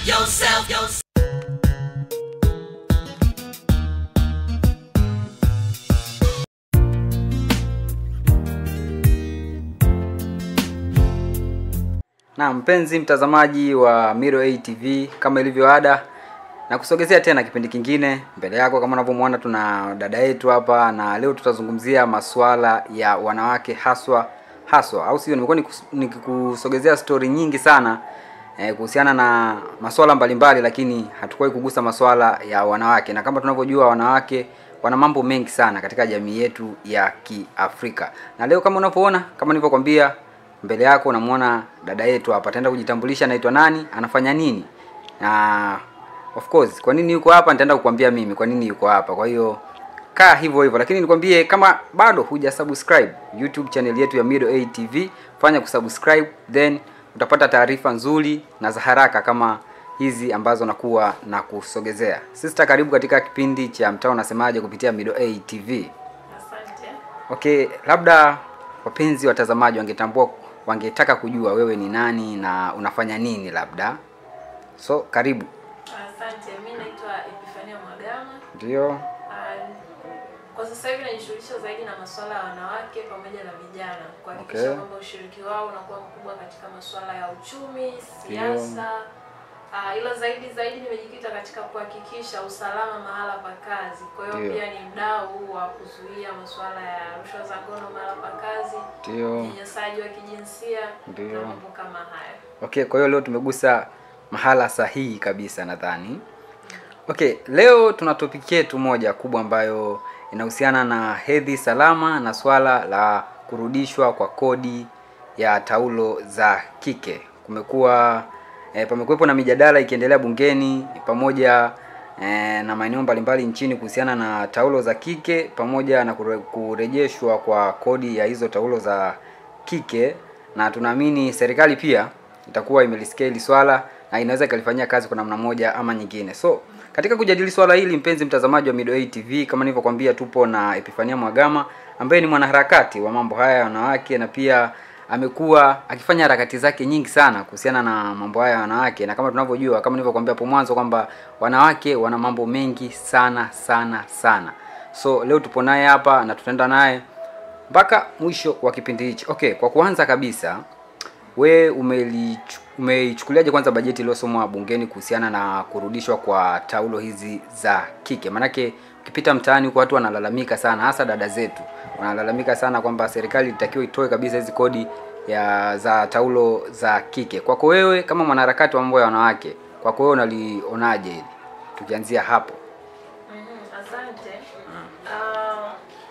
yourself, yourself. Na mpenzi mtazamaji wa Miro A TV, kama ilivyo ada, na kusogezea tena kipindi kingine mbele yako. Kama unavyomwona, tuna dada yetu hapa, na leo tutazungumzia masuala ya wanawake haswa haswa, au sio? Nimekuwa nikus- nikikusogezea stori nyingi sana eh, kuhusiana na masuala mbalimbali, lakini hatukuwahi kugusa masuala ya wanawake, na kama tunavyojua wanawake wana mambo mengi sana katika jamii yetu ya Kiafrika. Na leo kama unavyoona, kama nilivyokwambia mbele yako unamwona dada yetu hapa, ataenda kujitambulisha anaitwa nani, anafanya nini, na of course kwa nini yuko hapa nitaenda kukwambia mimi kwa nini yuko hapa. Kwa hiyo kaa hivyo hivyo, lakini nikwambie kama bado huja subscribe YouTube channel yetu ya Mido A TV, fanya kusubscribe, then utapata taarifa nzuri na za haraka kama hizi ambazo nakuwa na kusogezea. Sister, karibu katika kipindi cha mtaa unasemaje kupitia Mido A TV. Asante. Okay, labda wapenzi watazamaji wangetambua wangetaka kujua wewe ni nani na unafanya nini labda. So, karibu. Asante. Mimi naitwa Epifania Mwagama. Ndio. Ah, Kwa sasa hivi najishughulisha zaidi na masuala ya wanawake pamoja na vijana kuhakikisha Okay. kwamba ushiriki wao unakuwa mkubwa katika masuala ya uchumi, siasa. Uh, ila zaidi zaidi nimejikita katika kuhakikisha usalama mahala pa kazi. Kwa hiyo Ndio. pia ni mdau wa kuzuia masuala ya rushwa za ngono mahala pa kazi, Ndio. unyanyasaji wa kijinsia Ndio. na mambo kama hayo. Okay, kwa hiyo leo tumegusa mahala sahihi kabisa nadhani. Okay, leo tuna topic yetu moja kubwa ambayo inahusiana na hedhi salama na swala la kurudishwa kwa kodi ya taulo za kike. Kumekuwa e, pamekuwepo na mijadala ikiendelea bungeni pamoja e, na maeneo mbalimbali nchini kuhusiana na taulo za kike pamoja na kure, kurejeshwa kwa kodi ya hizo taulo za kike na tunaamini serikali pia itakuwa imelisikia hili swala na inaweza ikalifanyia kazi kwa namna moja ama nyingine. So katika kujadili swala hili, mpenzi mtazamaji wa Mido A TV, kama nilivyokuambia, tupo na Epifania Mwagama ambaye ni mwanaharakati wa mambo haya ya wanawake na pia amekuwa akifanya harakati zake nyingi sana kuhusiana na mambo haya ya wanawake, na kama tunavyojua, kama nilivyokuambia hapo mwanzo kwamba wanawake wana mambo mengi sana sana sana. So leo tupo naye hapa na tutaenda naye mpaka mwisho wa kipindi hichi. Okay, kwa kuanza kabisa, we umelichu- umeichukuliaje kwanza bajeti iliyosomwa bungeni kuhusiana na kurudishwa kwa taulo hizi za kike? Maanake ukipita mtaani huko watu wanalalamika sana, hasa dada zetu wanalalamika sana kwamba serikali itakiwa itoe kabisa hizi kodi ya za taulo za kike. Kwako wewe kama mwanaharakati wa mambo ya wanawake, kwako wewe unalionaje hili? Tukianzia hapo. Mhm, Asante. Ah,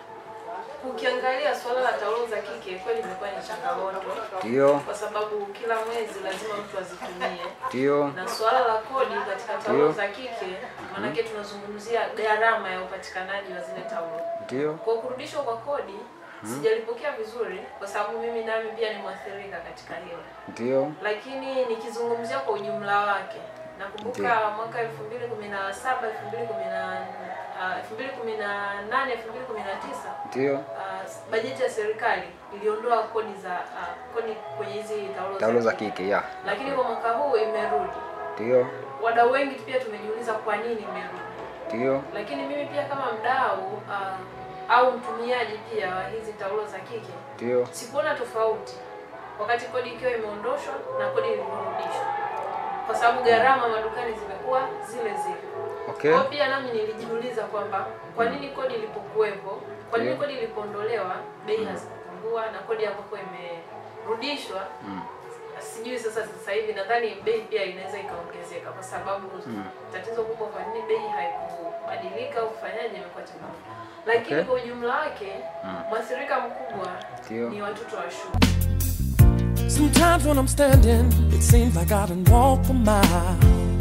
ukiangalia suala la taulo za kike kweli imekuwa ni changamoto Ndio, kwa sababu kila mwezi lazima mtu azitumie, ndio, na suala la kodi katika Ndio. taulo za kike, maanake tunazungumzia gharama ya upatikanaji wa zile taulo. ndio, Kwa kurudishwa kwa kodi sijalipokea vizuri, kwa sababu mimi nami pia ni mwathirika katika hilo ndio, lakini nikizungumzia kwa ujumla wake nakumbuka mwaka elfu mbili kumi na saba elfu mbili kumi na elfu mbili kumi na nane elfu mbili kumi na tisa ndio. uh, bajeti ya serikali iliondoa kodi za uh, kodi kwenye hizi taulo, Taulo za kike, ya. lakini kwa mwaka huu imerudi. Ndio, Wadau wengi pia tumejiuliza kwa nini imerudi, ndio, lakini mimi pia kama mdau uh, au mtumiaji pia wa hizi taulo za kike ndio. sikuona tofauti wakati kodi ikiwa imeondoshwa na kodi ilivyorudishwa, kwa sababu gharama madukani zimekuwa zile zile. Okay. Kwa hiyo pia nami nilijiuliza kwamba kwa nini kodi ilipokuwepo, kwa nini Ndio. kodi ilipoondolewa bei hazikupungua na kodi ambapo imerudishwa Mm. sijui sasa sasa hivi nadhani bei pia inaweza ikaongezeka kwa sababu tatizo kubwa kwa nini bei haikubadilika au kufanyaje imekuwa changamoto lakini Okay. kwa ujumla wake mwathirika mkubwa Ndio. ni watoto wa shule Sometimes when I'm standing, it seems like I done walk a mile.